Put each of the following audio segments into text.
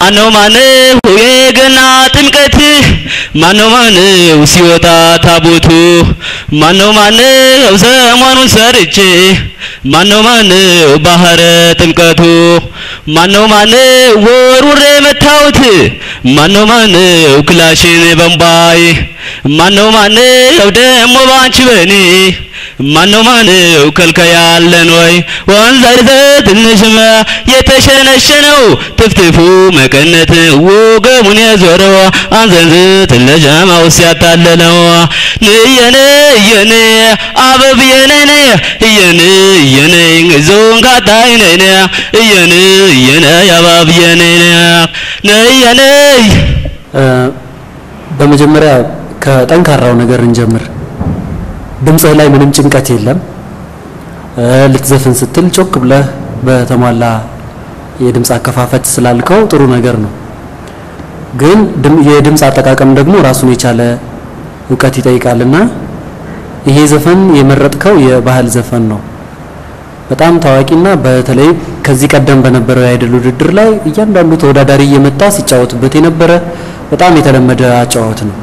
ማነው ማነው የገና ጥምቀት ማነው ማነው ሲወጣ ታቦቱ ማነው ማነው ሰሞኑን ሰርቼ ማነው ማነው ባህረ ጥምቀቱ ማነው ማነው ወሩሬ መታውት ማነው ማነው ክላሽን በምባይ ማነው ማነው ደሞ ባንቺ በኔ ማነው ማነው ከልከያለን ወይ ወንዝ አይተ ትንሽማ የተሸነሸነው ትፍትፉ መቀነት ወገቡን የዞረው አንዘንዝ ትለጀማው ሲያታለለው ንየነ የነ አበብ የነነ የነ የነ ዞን ካታይ ነነ የነ የነ ያባብ የነነ ነየነ በመጀመሪያ ከጠንካራው ነገር እንጀምር። ድምፅህ ላይ ምንም ጭንቀት የለም። ልትዘፍን ስትል ጮክ ብለህ በተሟላ የድምፅ አከፋፈት ስላልከው ጥሩ ነገር ነው። ግን የድምፅ አጠቃቀም ደግሞ ራሱን የቻለ እውቀት ይጠይቃልና ይሄ ዘፈን የመረጥከው የባህል ዘፈን ነው። በጣም ታዋቂና በተለይ ከዚህ ቀደም በነበረው የአይድል ውድድር ላይ እያንዳንዱ ተወዳዳሪ እየመጣ ሲጫወትበት የነበረ በጣም የተለመደ አጫዋወት ነው።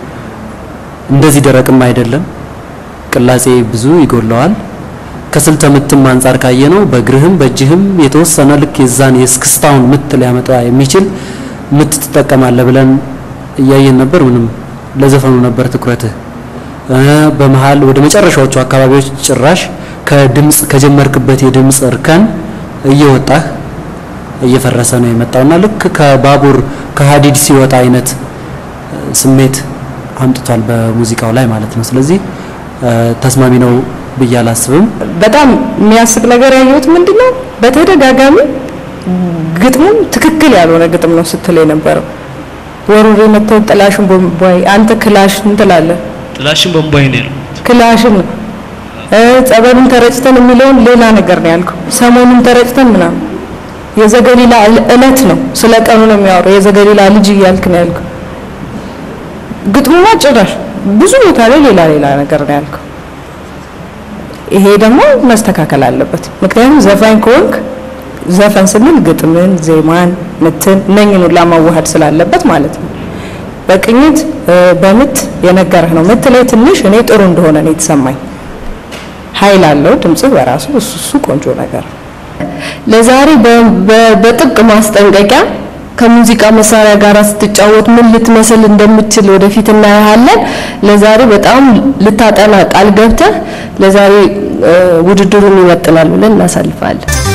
እንደዚህ ደረቅም አይደለም። ቅላጼ ብዙ ይጎለዋል። ከስልተ ምትም አንጻር ካየነው በእግርህም በእጅህም የተወሰነ ልክ የዛን የእስክስታውን ምት ሊያመጣ የሚችል ምት ትጠቀማለህ ብለን እያየን ነበር። ምንም ለዘፈኑ ነበር ትኩረትህ። በመሃል ወደ መጨረሻዎቹ አካባቢዎች ጭራሽ ከድምፅ ከጀመርክበት የድምፅ እርከን እየወጣህ እየፈረሰ ነው የመጣውና ልክ ከባቡር ከሀዲድ ሲወጣ አይነት ስሜት አምጥቷል በሙዚቃው ላይ ማለት ነው። ስለዚህ ተስማሚ ነው ብዬ አላስብም። በጣም የሚያስቅ ነገር ያየሁት ምንድን ነው፣ በተደጋጋሚ ግጥሙም ትክክል ያልሆነ ግጥም ነው ስትል የነበረው ወሩሬ መተው ጥላሽን ቦምቧይ አንተ ክላሽን ትላለህ። ጥላሽን በምባይ ነው ያለው። ክላሽን ነው ጸበሉን ተረጭተን የሚለውን ሌላ ነገር ነው ያልከው። ሰሞኑን ተረጭተን ምናምን የዘገሊላ እለት ነው፣ ስለ ቀኑ ነው የሚያወራው። የዘገሊላ ልጅ እያልክ ነው ያልከው። ግጥሙማ ጭራሽ ብዙ ቦታ ላይ ሌላ ሌላ ነገር ነው ያልከው። ይሄ ደግሞ መስተካከል አለበት። ምክንያቱም ዘፋኝ ከሆንክ ዘፈን ስንል ግጥምን፣ ዜማን፣ ምትን እነኝን ሁላ ማዋሃድ ስላለበት ማለት ነው። በቅኝት በምት የነገረህ ነው። ምት ላይ ትንሽ እኔ ጥሩ እንደሆነ ነው የተሰማኝ። ኃይል አለው ድምጽህ በራሱ እሱ እሱ ቆንጆ ነገር ነው። ለዛሬ በጥብቅ ማስጠንቀቂያ ከሙዚቃ መሳሪያ ጋር ስትጫወት ምን ልትመስል እንደምትችል ወደፊት እናያለን። ለዛሬ በጣም ልታጠና ቃል ገብተህ ለዛሬ ውድድሩን ይመጥናል ብለን እናሳልፋለን።